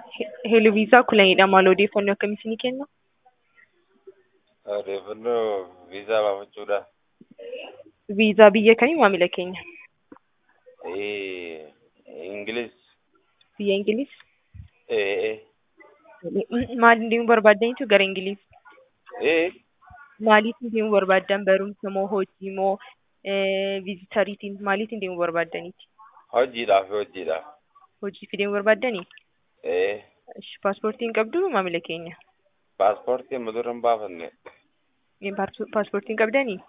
Heeluu viizaa kulanidha. Maal odeeffannoo akkamii isinii kenna? Odeeffannoo viizaa baafachuudha. Viizaa biyya kamii maamila keenya? Eh, Ingiliz. Biyya Ingiliz? Eh, eh. Maaliin deemuu barbaaddanitu gara Ingiliz? Eh, Maaliitiin deemuu barbaaddan? Barumsa moo hojii moo viizitariitiin maaliitiin deemuu barbaaddaniiti? hojiidhaaf hojiidhaaf. Hojiif deemuu barbaaddanii? Eh, Ishi paaspoortiin qabdu maamila keenya? paaspoortii amma dura hin baafanne. Paaspoortiin qabdanii?